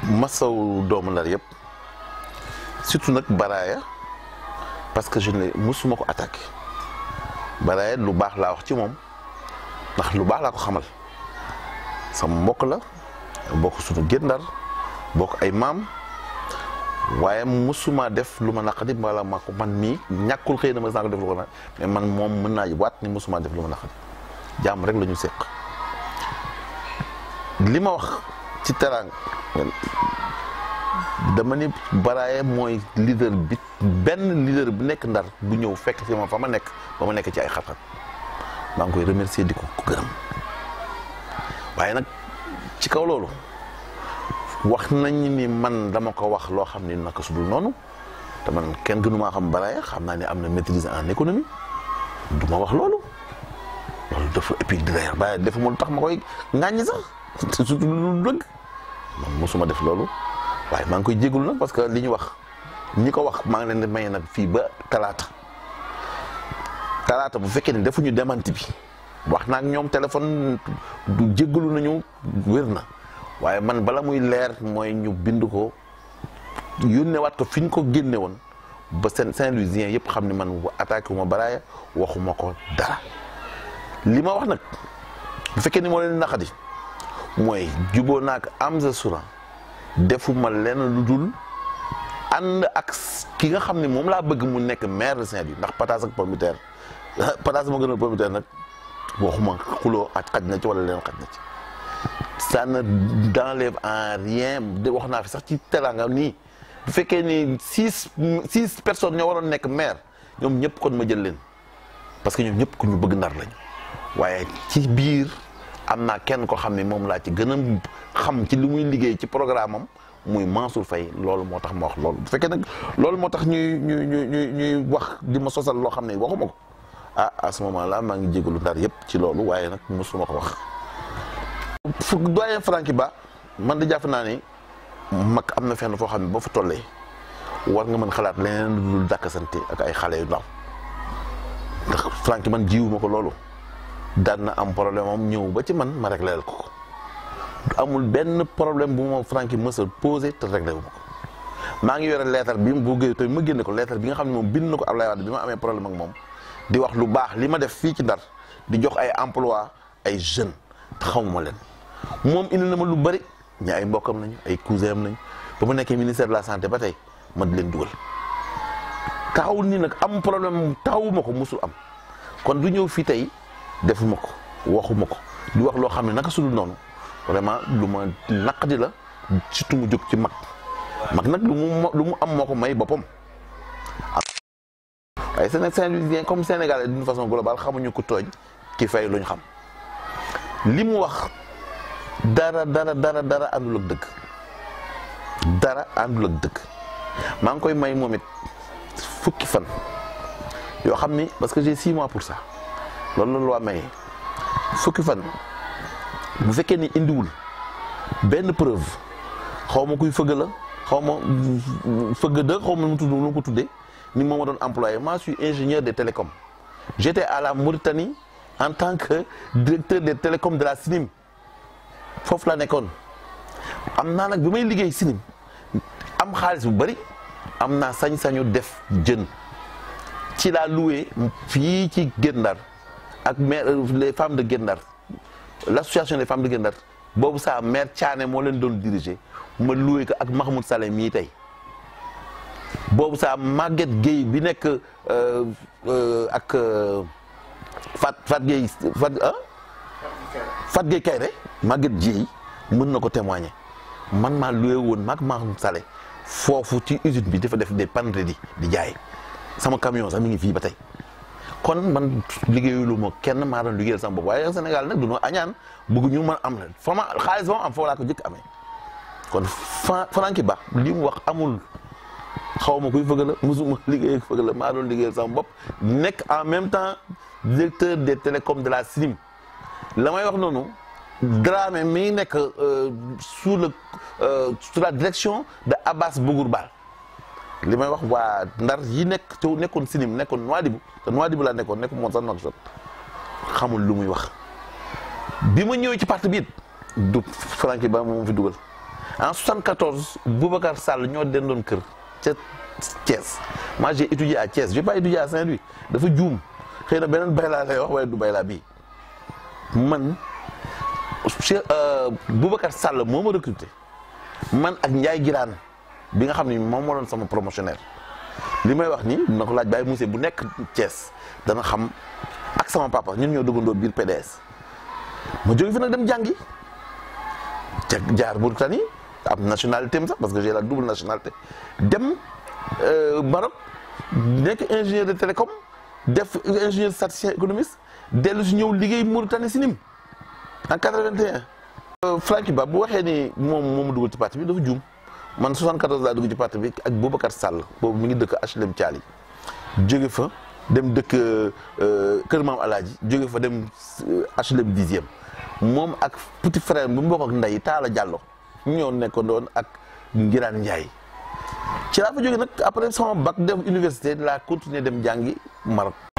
masaw doomu ndar yëpp surtout nag Baraya parce que je ne musuma ko attaqué Baraya lu baax laa wax ci moom ndax lu baax laa ko xamal sama mbokk la bokk suñu gén ndar bokk ay maam waaye musuma def lu ma naqadi wala ma ko man mii ñàkkul xëy na ma saa ko def lu ko nag mais man moom mën naa waat ni musuma def lu ma naqadi jàmm rek la ñu séq li ma wax ci teraanga dama ni Baraya mooy leader bi benn leader bu nekk ndar bu ñëw fekk ci ma fa ma nekk ba ma nekk ci ay xat-xat maa ngi koy remercier di ko ko gërëm waaye nag ci kaw loolu wax nañ ni man dama ko wax loo xam ni naka sudul noonu te man kenn gënu maa xam Baraya xam naa ne am na maîtrise en économie du ma wax loolu loolu dafa et puis d'ailleurs Baraya defuma lu tax ma koy ŋàññi sax surtout lu dëgg man mosuma def loolu waaye maa ngi koy jégalu nag parce que li ñu wax ñi ko wax maa ngi leen di may nag fii ba talaata talaata bu fekkee ne defuñu demanti bi wax naa ak ñoom téléphone du jégalu nañu wér na waaye man bala muy leer mooy ñu bind ko yónneewaat ko fi ñu ko génne woon ba seen Saint-Louisien yëpp xam ne man attaqué wu ma Baraya waxuma ko dara li ma wax nag bu fekkee ni moo leen naqadi mooy juboo naak Amza Souran defuma lenn lu dul ànd ak ki nga xam ne moom laa bëgg mu nekk maire de Saint-Louis ndax pataas ak pomme de terre pataas ma gënal pomme de terre nag waxuma xuloo ak xaj na ci wala leen xaj na ci ça ne n'enlève en rien de wax naa fi sax ci teraanga nii bu fekkee ni six six personnes ñoo waroon nekk maire ñoom ñëpp kon ma jël leen parce que ñoom ñëpp ku ñu bëgg ndar lañu waaye ci biir am naa kenn ko xam ne moom laa ci gën a xam ci li muy liggéey ci programme am muy Mansour Faye loolu moo tax ma wax loolu bu fekkee nag loolu moo tax ñuy ñuy ñuy ñuy wax di ma sosal loo xam ne waxuma ko ah à ce moment là maa ngi jégalu ndar yëpp ci loolu waaye nag mosuma ko wax. fu doyen Franky Ba man da jàpp naa ni mag am na fenn foo xam ne boo fa tollee war nga mën xalaat leneen lu dul dàkkasante ak ay xale yu ndaw ndax Franky man jiwuma ko loolu. daan na am problème am ñëw ba ci man ma réglé ko ko amul benn problème bu ma Franky mës a posé te réglé wu ma ko maa ngi yore lettre bi bu géej te ma génne ko lettre bi nga xam ne moom bind na ko Ablaye Wade bi ma amee problème ak moom di wax lu baax li ma def fii ci Ndar di jox ay emploi ay jeunes te xamuma leen moom indi na ma lu bari ñi ay mbokkam nañu ay cousin am nañu ba mu nekkee ministère de la santé ba tey ma di leen dugal taxawul nii nag am problème taxawuma ko musul am kon du ñëw fii tey. defuma ko waxuma ko di wax loo xam ne naka sudul noonu vraiment lu ma naqadi la surtout mu jóg ci mag mag nag lu mu lu mu am moo ko may boppam waaye Saint-Louisien comme Sénégalais d'une façon globale xamuñu ko tooñ ki fay lu ñu xam li mu wax dara dara dara dara àndul ak dëgg dara àndul ak dëgg maa ngi koy may moom it fukki fan yoo xam ni parce que j'ai six mois pour ça loolu la loi maye fukki fan bu fekkee ni indiwul benn preuve xaw ma kuy fëgg la xaw ma fëgg de xaw ma nu mu tudd nu ko tuddee ni moom ma doon employé moi je suis ingénieur des télécoms j'étais à la Mauritanie en tant que directeur des télécoms de la SINIM foofu laa nekkoon am naa nag bi may liggéey SINIM am xaalis bu bari am naa sañ-sañu def jën ci laa loué fii ci Guet Ndar ak maire les femmes de Guet Ndar l'association des femmes de Guet Ndar boobu saa maire Thiané moo leen doon diriger ma loué ko ak Mahmoud Saleh mii tey boobu saa Maguette Gueye bi nekk ak Fat Fat Gueye Fat ah Fat Gueye Kayre Maguette Gueye mën na ko témoigner man maa loué woon maag Mahmoud Saleh foofu ci usine bi dafa def des panneries di jaay sama camion sax mi ngi fii ba tey kon man liggéeyulu ma kenn maa doon liggéeyal sama bopp waaye Sénégal nag du ñu añaan bëgg ñu mën am la fa ma xaalis ba ma am foofu laa ko jëkk amee kon Franky Ba li mu wax amul xaw ma kuy fëgg la musuma liggéey ak fëgg la maa doon liggéeyal sama bopp nekk en même temps directeur des télécoms de la SINIM la may wax noonu Dramé mi nekk sous le sous la direction de Abbas Bougour Bal li may wax waa ndar yi nekk te nekkoon sinim nekkoon Nouadhibou te Nouadhibou laa nekkoon nekk moom sax Nouakchott xamul lu muy wax bi ma ñëwee ci parti bi it du Franky Ba moom fi dugal en 74 Boubacar Sall ñoo dendoon kër ca Thiès moi j'ai étudié à Thiès j'ai pas étudié à Saint-Louis dafa juum xëy na beneen baylaa lay wax waaye du baylaa bii man Cheikh Boubacar Sall moo ma recruté man ak Ndiaye Giraan bi nga xam ni moom moo doon sama promotionnaire li may wax ni dina ko laaj Baye Moussé bu nekk Thiès dana xam ak sama papa ñun ñoo dëggandoo biir PDS ma jóge fi nag dem jàngi ca jaar Mauritanie am nationalité am sax parce que j'ai la double nationalité dem Maroc nekk ingénieur de télécom def ingénieur statisticien économiste dellu si ñëw liggéey Mauritanie si nim en 81. Franky Ba bu waxee ni moom moo ma dugal ci parti bi dafa juum man 74 laa dugg ci parti bi ak Boubacar Sall boobu mi ngi dëkk HLM Thiali jóge fa dem dëkk Kër Maam Alaaji jóge fa dem HLM dixième moom ak petit frère bu mu bokk ak ndey Taala Diallo ñoo nekkoon doon ak Ngiraan Ndiaye ci laa fa jóge nag après sama bac dem université laa continuer dem jàngi Maroc